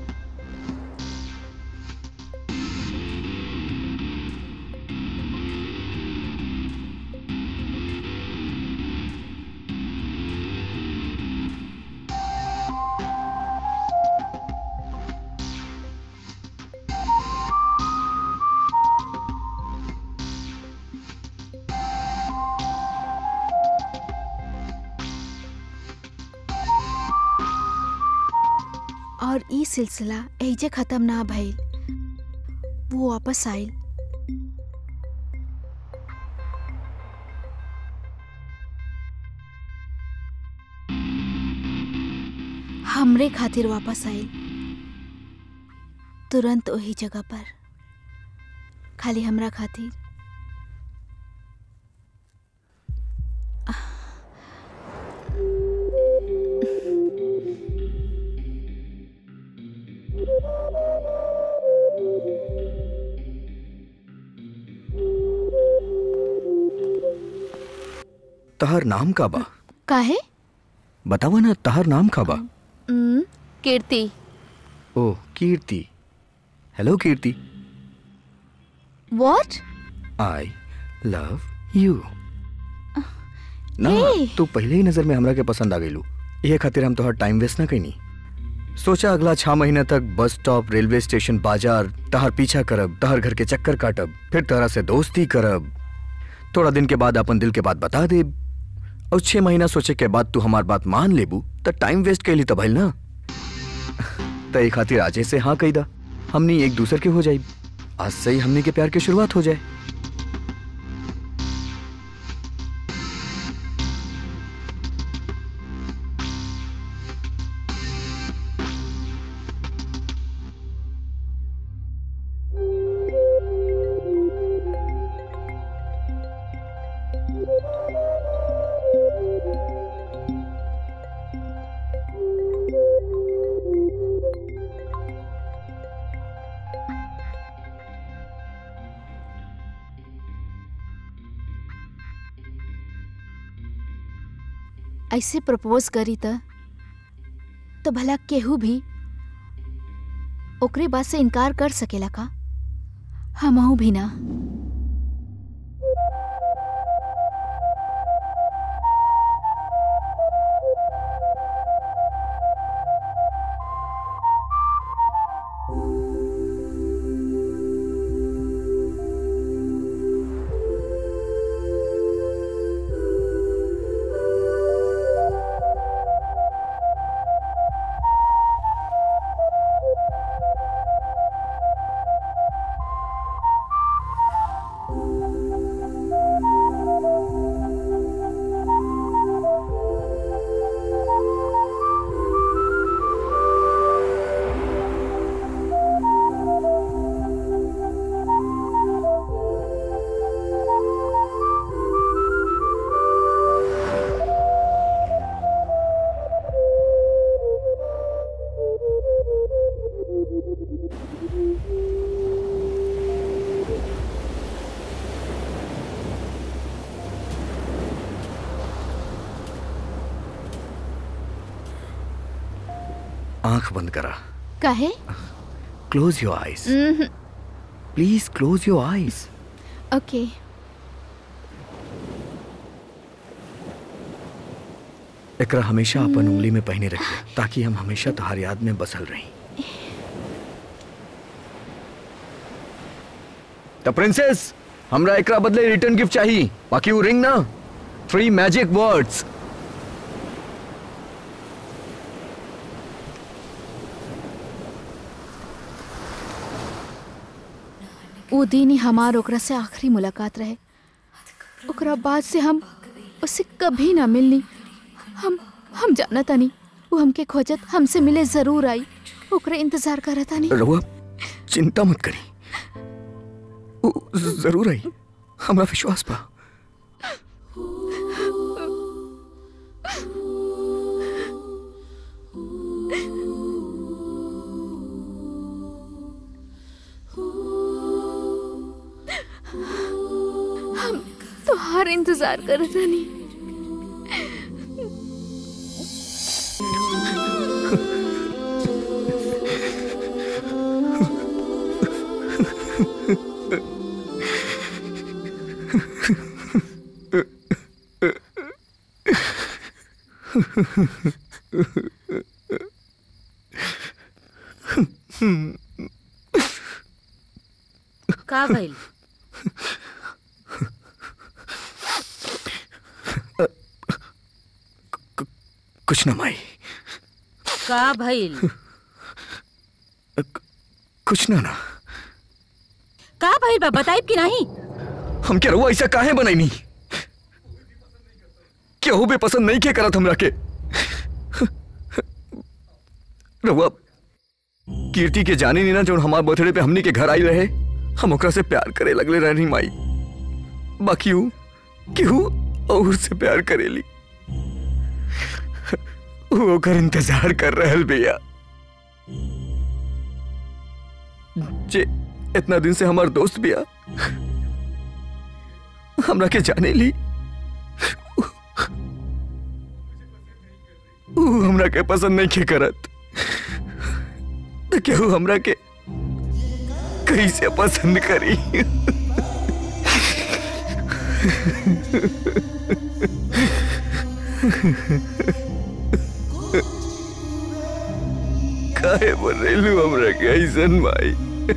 और ई सिलसिला एजे खत्म ना भइल वो वापस आइल हमरे खातिर वापस आइल तुरंत वही जगह पर खाली हमरा खातिर तहर नाम का बा काहे बतावा ना तहार नाम का बा हम्म, कीर्ति ओ Kirti hello Kirti what I love you ना Hey! तू पहले ही नजर में हमरा के पसंद आ गईलू ये खातिर हम तोहर टाइम वेस्ट ना कईनी सोचा अगला छह महीना तक बस स्टॉप रेलवे स्टेशन बाजार तहर पीछा करब तहर घर के चक्कर काटब फिर तहरा से दोस्ती करब थोड़ा दिन के बाद अपन दिल के बात बता देब और छह महीना सोचे के बाद तू हमार बात मान लेबू त टाइम वेस्ट कैली त भइल ना त एक खातिर आजे से हाँ कही दा हमनी एक दूसर के हो जाई आज से ही हमनी के प्यार की शुरुआत हो जाए ऐसे प्रपोज करी त तो भला केहू भी ओकरे बात से इनकार कर सकेला का हमहू भी ना आंख बंद करा काहे close your eyes hmm, please close your eyes okay एकरा हमेशा अपन उंगली में पहने रखिए ताकि हम हमेशा तुम्हारी याद में बसल रही द प्रिंसेस हमरा एकरा बदले रिटर्न गिफ्ट चाहिए बाकी वो रिंग ना थ्री मैजिक वर्ड्स वो दिन ही हमार ओकरा से आखिरी मुलाकात रहे ओकरा बाद से हम उससे कभी ना मिलनी हम हम जाना तानी वो हमके खोजत हमसे मिले जरूर आई ओकरे इंतजार करत तानी रहुआ चिंता मत करी वो जरूर आई हमरा विश्वास बा तो हर इंतजार करत तानी का भइल कुछ न माई का भइल कुछ ना ना का भइल बा बताइब कि नहीं हम क्या रहुआ ऐसा काहे बनाई केहू भी पसंद नहीं के करत हमरा के रहुआ कीर्ति के जानी नहीं ना जो हमार बर्थडे पे हमनी के घर आई रहे हम ओकरा से प्यार करे लगले रहनी माई बाकी हूँ केहू और से प्यार करेली वो ओकर इंतजार कर रहल भैया जे इतना दिन से हमार दोस्त बिया हमरा के जाने ली ऊ हमरा के पसंद नहीं के करत तो केहू हमरा के कैसे पसंद करी काहे बोल रही हमरा के ऐसन भाई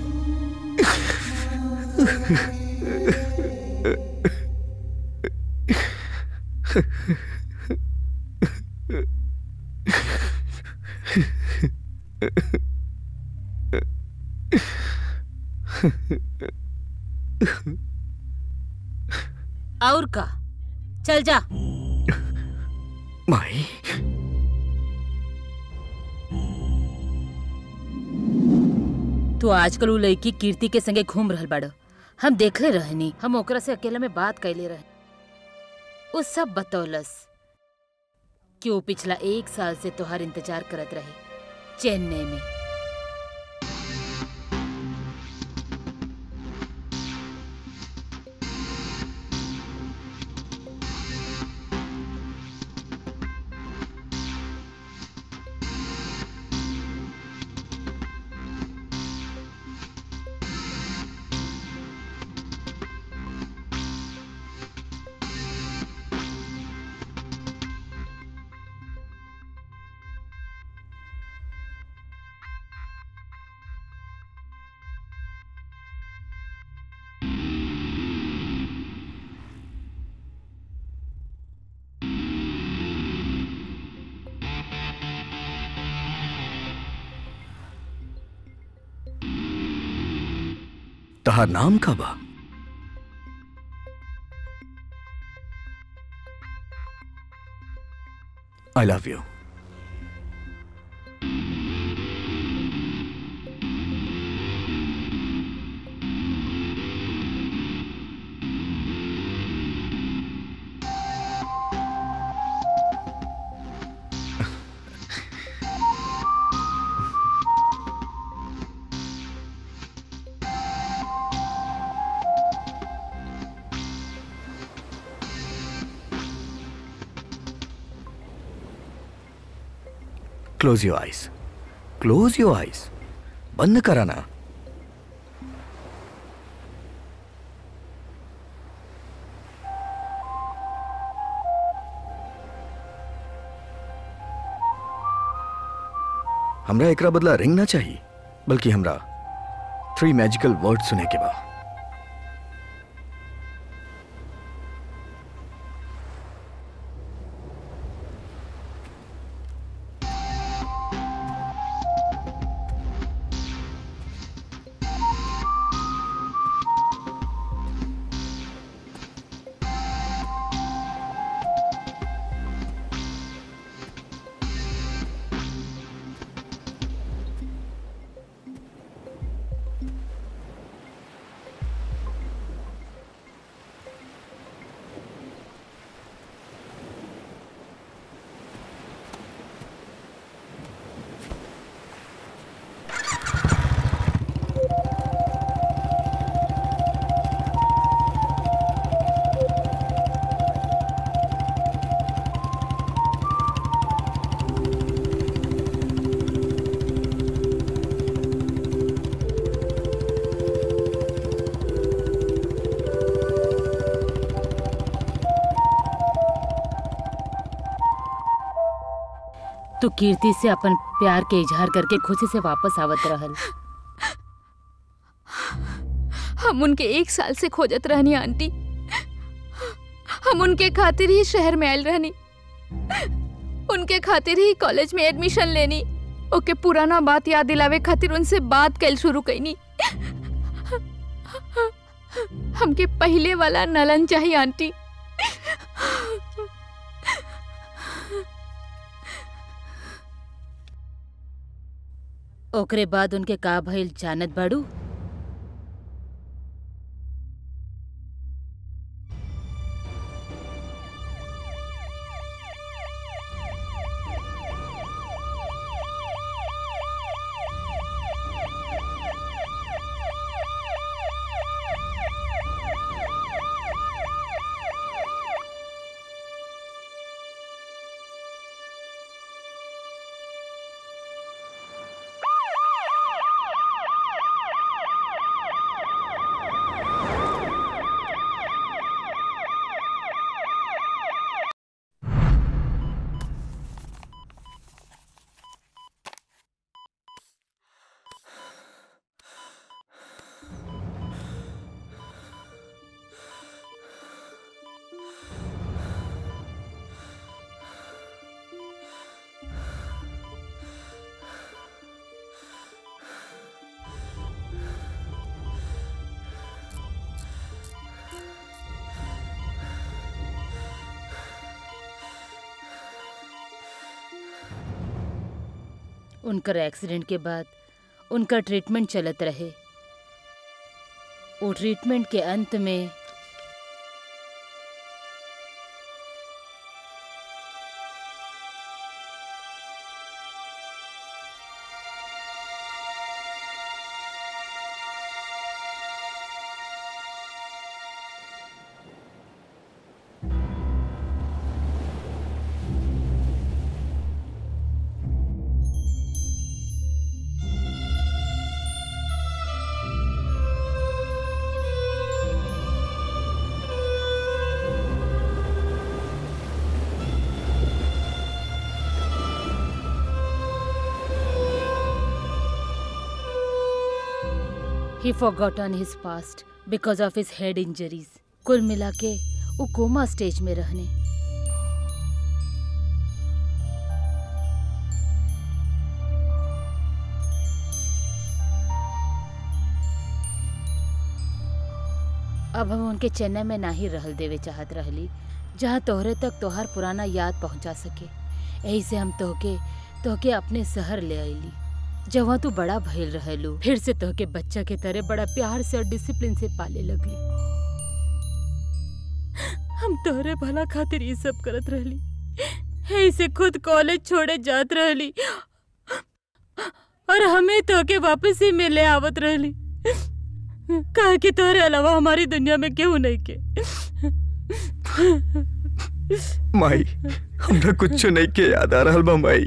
और का चल जा माई तू आजकल उ लड़की कीर्ति के संगे घूम रहल बाड़ हम देखले रहनी हम ओकरा से अकेला में बात कैले रहे उ सब बतौलस कि वो पिछला एक साल से तोहार इंतजार करत रहे चेन्नई में तहार नाम का बा I love you close your eyes close your eyes बंद करा ना हमरा एकरा बदला रिंग ना चाहिए बल्कि हमरा थ्री मैजिकल वर्ड सुने के बा तू कीर्ति से अपन प्यार के इजहार करके खुशी से वापस आवत रहल हम उनके एक साल से खोजत रहनी आंटी हम उनके खातिर ही शहर में आयल रहनी उनके खातिर ही कॉलेज में एडमिशन लेनी ओके पुराना बात याद दिलावे खातिर उनसे बात कैल शुरू कैनी हमके पहले वाला नलन चाहिए आंटी ओकरे बाद उनके का भइल जानत बाड़ू उनकर एक्सीडेंट के बाद उनका ट्रीटमेंट चलत रहे वो ट्रीटमेंट के अंत में ही forgotten his past because of his head injuries. कुल मिला के वो कोमा स्टेज में रहने अब हम उनके चेन्नई में नाही रहल देवे चाहत रहली जहाँ तोहरे तक तोहार पुराना याद पहुँचा सके यही से हम तोहके तोहके अपने शहर ले आईली जहाँ तू बड़ा भइल रहेलू फिर से तोहके बच्चा के तरह बड़ा प्यार से और डिसिप्लिन से पाले लगली हम तोहरे भला खातिर ये सब करत रहली ऐसे खुद कॉलेज छोड़े जात रहली और हमें तोहके वापस ही मिले आवत रहली कहा कि तोहरे अलावा हमारी दुनिया में केहू नहीं के माई हमरा कुछ नहीं के याद आ रहल बा माई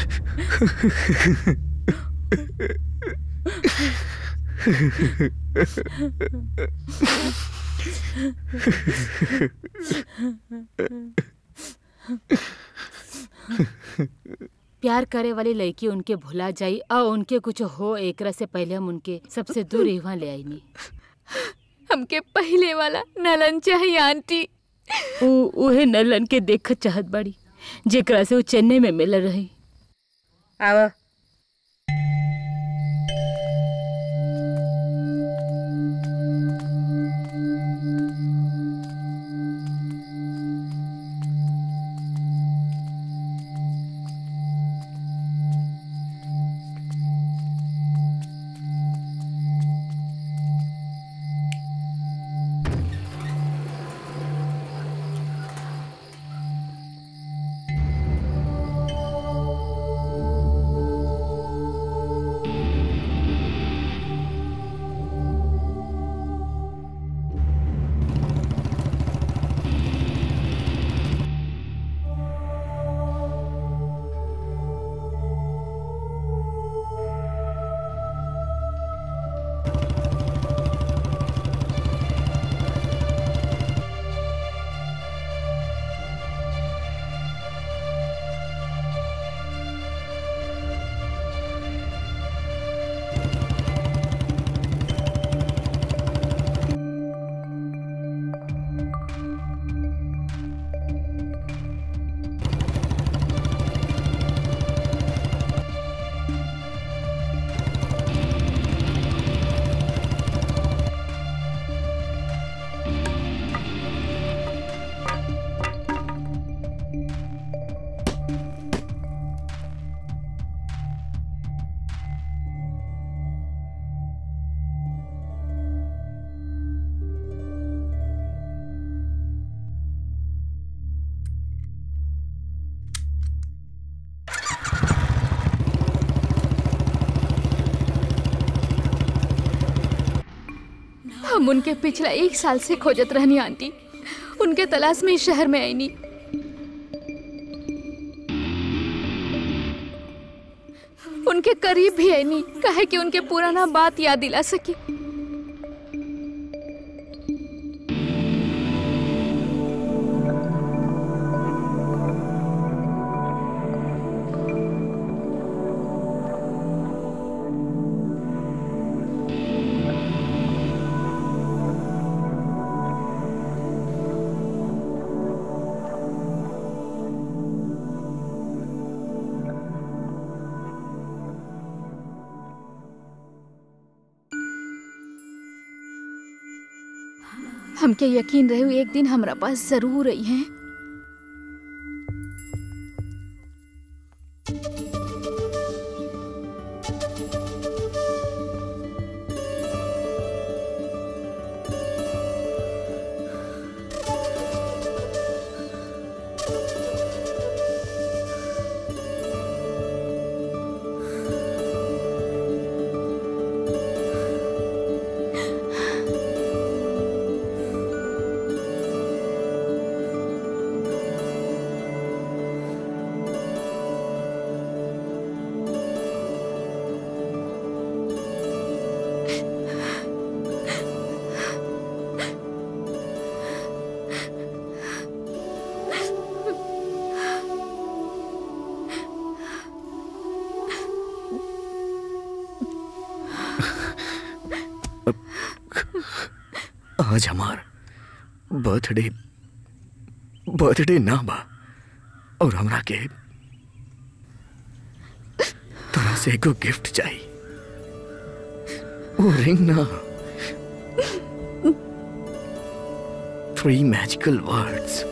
प्यार करे वाली लड़की उनके भुला जाई और उनके कुछ हो एकरा से पहले हम उनके सबसे दूर यहाँ ले आईनी हमके पहले वाला नलन चाहिए आंटी उ उहे नलन के देख चाहत बाड़ी जेकरा से वो चेन्नई में मिल रही आवा हम उनके पिछला एक साल से खोजत रहनी आंटी उनके तलाश में इस शहर में आई नी उनके करीब भी आई नी कहे कि उनके पुराना बात याद दिला सकी हमके यकीन रहे एक दिन हमरा पास जरूर आई हैं आज हमार बर्थडे बर्थडे ना बा और हमरा के तोरा से एगो गिफ्ट चाहिए वो रिंग ना थ्री मैजिकल वर्ड्स